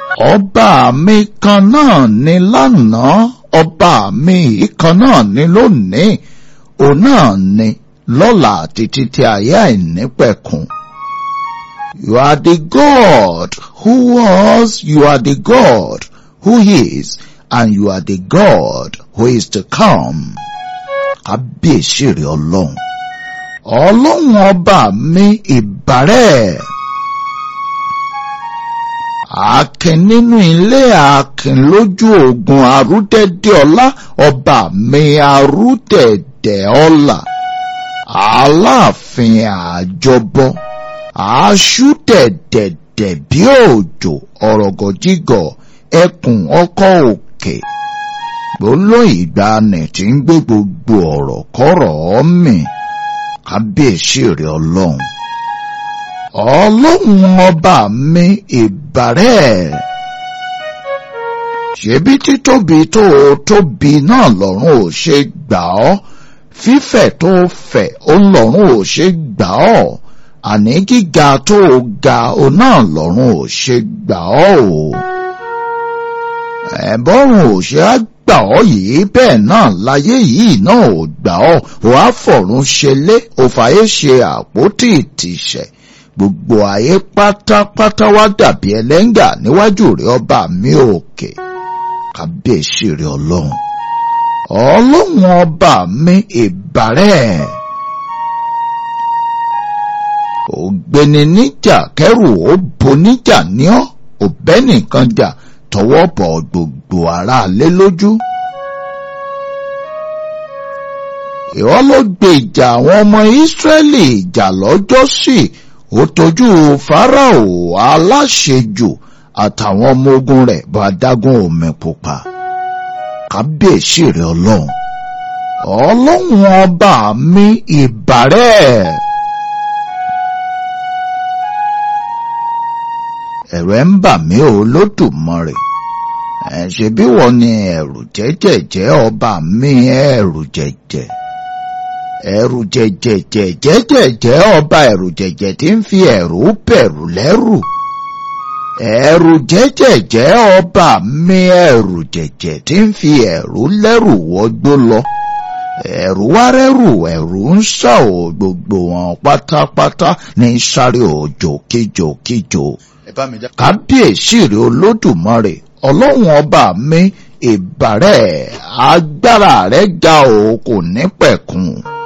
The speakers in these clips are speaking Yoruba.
ọba mi kan náà ni lánàá ọba mi yìí kan náà ni lónìí òun náà ni lọ́la títí tí ayé àìnípẹ̀kun. You are the God who was, you are the God who is, and you are the God who is to come. Kábíyèsí rẹ̀ ọlọ́run. Ọlọ́run ọba mi ìbàrẹ̀. Akin nínú ilé akin lójú ogun arúdẹ̀dẹ̀ ọlá ọba mi arúdẹ̀dẹ̀ ọlá. Aláàfin àjọbọ aṣú dẹ̀dẹ̀dẹ̀ bí òjò ọ̀rọ̀gọ̀jígọ̀ ẹkùn ọkọ̀ òkè gbólóhùn ìgbàanì tí ń gbé gbogbo ọ̀rọ̀ kọ́rọ̀ mì kábíyèsí rẹ̀ ọlọ́run ọlọ́run ọba mi ìbàrẹ̀ ṣebí títóbi tó o tóbi náà lọ́run ò ṣe gbà ọ́ fífẹ̀ tó fẹ̀ ó lọ́run ò ṣe gbà ọ́ àní gíga tó o ga o náà lọ́run ò ṣe gbà ọ́ o. ẹ̀bọ́run ò ṣe á gbà ọ́ yìí bẹ́ẹ̀ náà láyé yìí náà ò gbà ọ́ ò á fọ̀run ṣelé ò fàyè ṣe àpótí ìtìṣẹ̀ gbogbo ayé pátápátá wá dàbí ẹlẹ́ngà níwájú rẹ̀ ọba mi òkè kábíyèsí rẹ̀ ọlọ́run ọlọ́run ọba mi ìbàrẹ̀ ògbéni níjà kẹrù ó bo níjà ní ọ òbẹ nìkan jà tọwọ́ bọ̀ gbogbo aráalé lójú. ìwọ ló gbé ìjà àwọn ọmọ ìsírẹ́lì ìjà lọ́jọ́ sí ó tójú fáráò aláṣejù àtàwọn ọmọ ogun rẹ̀ bá dágún omi pupa kábíyèsí rẹ̀ ọlọ́run ọlọ́run ọba mi ìbàrẹ̀. ẹ̀rù ẹ̀ ń bà mí ò lódùmarè ẹ̀ ṣe bí wọ́n ní ẹ̀rù jẹ́jẹ̀jẹ́ ọba mi ẹ̀rù jẹ̀jẹ̀ ẹ̀rù jẹ̀jẹ̀jẹ̀ jẹ́jẹ̀jẹ́ ọba ẹ̀rù jẹ̀jẹ̀ tí ń fi ẹ̀rù bẹ̀rù lẹ́rù ẹ̀rù jẹ́jẹ̀jẹ́ ọba mi ẹ̀rù jẹ̀jẹ̀ tí ń fi ẹ̀rù lẹ́rù wọgbó lọ ẹ̀rù wárẹ́rù ẹ̀rù ń sà ò gbogbo wọn pátápátá ní sáré òjò kíjò kíjò kábíyèsí rẹ olódùmarè ọlọ́run ọba mi ìbàrẹ̀ agbára rẹ̀ ga o kò ní pẹ̀kun.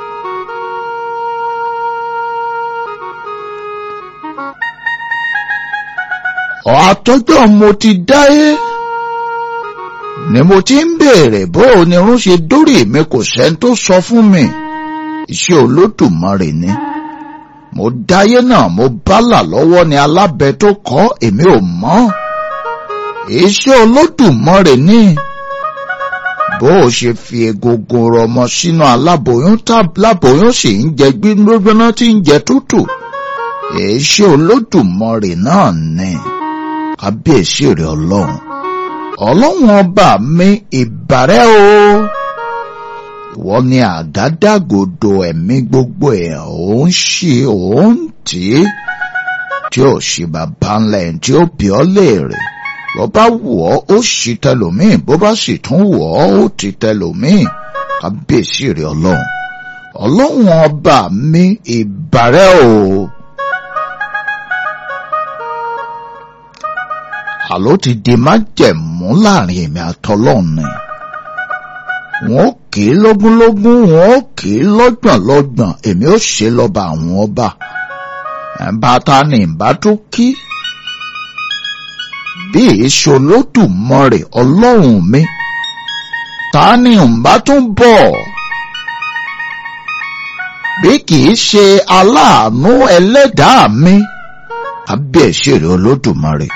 àtọ́jọ́ mo ti dáyé ni mo ti ń béèrè bó o ní irun ṣe dórí mi kò sẹ́ni tó sọ fún mi iṣẹ́ olódùmarè ni mo dáyé náà mo bálà lọ́wọ́ ni alábẹ tó kọ́ èmi ò mọ̀ iṣẹ́ olódùmarè ni bó o ṣe fi egungun rọmọ sínú aláboyún tábláboyún sì ń jẹ gbígbóná tí ń jẹ tútù iṣẹ́ olódùmarè náà ni kábíyèsí rẹ̀ ọlọ́run ọlọ́run ọba mi ìbàrẹ́ o ìwọ ni àgádágodo ẹ̀mí gbogbo ẹ̀ ò ń ṣe ò ń tì í tí ò ṣe bàbá ńlá ẹ̀ tí ó bí ọ léèrè bó bá wù ọ́ ó ṣì tẹlòmíì bó bá sì tún wù ọ́ ó ti tẹlòmíì kábíyèsí rẹ̀ ọlọ́run ọlọ́run ọba mi ìbàrẹ́ o. àló ti di májẹ̀mú láàrin èmi àtọlọ́run ni wọn ó kì í lógúnlógún wọn ó kì í lọ́gbọ̀nlọ́gbọ̀n èmi ó ṣe lọ́ba àwọn ọba bàtà ni ìbá tó kí bí èso lódùmarè ọlọ́run mi ta ni ìbá tó ń bọ̀ bí kì í ṣe aláàánú ẹlẹ́dàá mi kábíyèsí rẹ̀ olódùmarè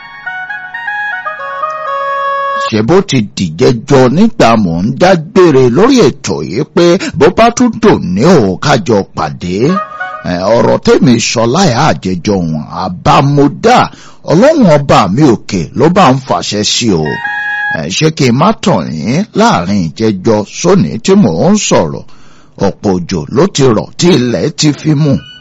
ṣe bó ti dìjẹjọ nígbà mò ń dágbére lórí ètò yìí pé bó bá tún dùn ní òkájọ pàdé ọ̀rọ̀ tèmi sọ láyà àjẹjọ wọn àbámúdá ọlọ́run ọba mi òkè ló bá ń fàṣẹ sí o ṣé kí n má tàn yín láàrin ìjẹjọ sóní tí mò ń sọ̀rọ̀ ọ̀pọ̀ òjò ló ti rọ̀ tí ilẹ̀ ti fi mú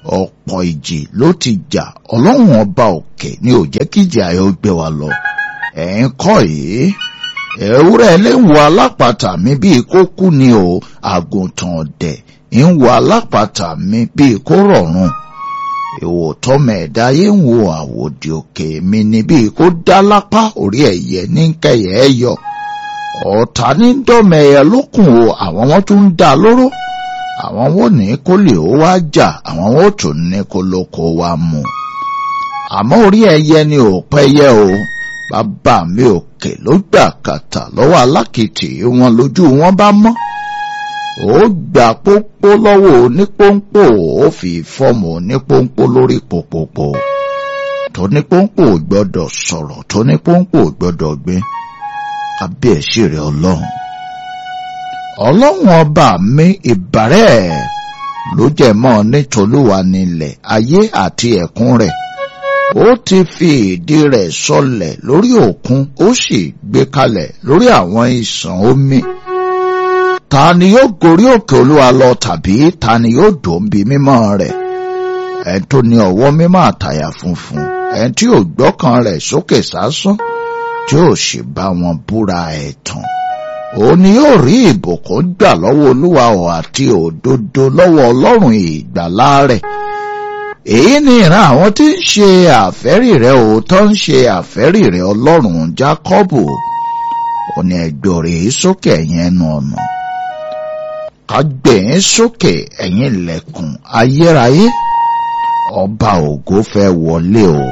ọ̀pọ̀ ìjì ló ti jà ọlọ́run ọba òkè ni ò jẹ́ kíjì ayọ̀ gbé wa lọ ẹ̀ ń kọ́ yìí ewúrẹ́ lè ń wo alápàtà mi bíi kó kú ni o àgùntàn ọ̀dẹ̀ ń wo alápàtà mi bíi kó rọ̀rùn ìwò tọmọ ẹ̀dá yé ń wo àwòdì òkè mi ni bíi kó dá lápá orí ẹ̀yẹ ní kẹyẹ ẹ yọ ọ̀tá ní dọ́mọ ẹ̀yẹ lókùn o àwọn wọn tún ń dá lóró àwọn wọn ní kó lè ó wá jà àwọn wọn tún ní kó lóko wá mú àmọ́ orí ẹ̀yẹ ni ò pẹ́yẹ o bàbá mi òkè ló gbà kàtà lọ́wọ́ alákìtì wọn lójú wọn bá mọ́ ó gbà pópó lọ́wọ́ onípónpó ó fi fọ́ọ̀mù onípónpó lórí pòpòpò tónípónpó ò gbọ́dọ̀ sọ̀rọ̀ tónípónpó ò gbọ́dọ̀ gbé kábíyèsí rẹ̀ ọlọ́run ọlọ́run ọba mi ìbàrẹ̀ ló jẹ́ mọ́ nítolúwa nílẹ̀ ayé àti ẹ̀kún rẹ̀ ó ti fi ìdí rẹ̀ sọlẹ̀ lórí òkun ó sì gbé kalẹ̀ lórí àwọn ìsàn omi ta ni yóò gorí òkè olúwa lọ tàbí ta ni yóò dòǹbi mímọ́ rẹ̀ ẹni tó ní ọwọ́ mímọ́ àtàyà funfun ẹni tí ò gbọ́kàn rẹ̀ sókè sásán tí ò sì bá wọn búra ẹ̀tàn òun ni yóò rí ìbùkún gbà lọ́wọ́ olúwa ọ̀ àti òdodo lọ́wọ́ ọlọ́run ìgbàlá rẹ̀ èyí ni ìran àwọn tí ń ṣe àfẹ́rì rẹ̀ òótọ́ ń ṣe àfẹ́rì rẹ̀ ọlọ́run jákọ́bù ó ní ẹgbẹ́ rẹ̀ sókè ẹ̀yìn ẹnu ọ̀nà kágbẹ̀yìn sókè ẹ̀yìn ilẹ̀kùn ayérayé ọba ògo fẹ́ wọlé o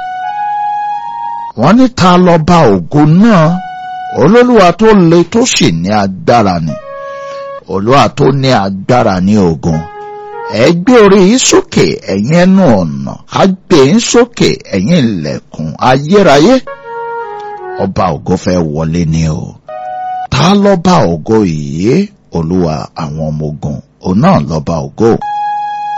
wọ́n ní ta lọ́ba ògo náà olólùwà tó le tó sì ní agbára ni olúwa tó ní agbára ní ogun ẹ gbé orí yín sókè ẹ̀yin ẹnu ọ̀nà á gbé yín sókè ẹ̀yin ilẹ̀kùn ayérayé ọba ògo fẹ́ wọlé ni o ta lọ́ba ògo yìí olúwa àwọn ọmọ ogun òun náà lọ́ba ògo.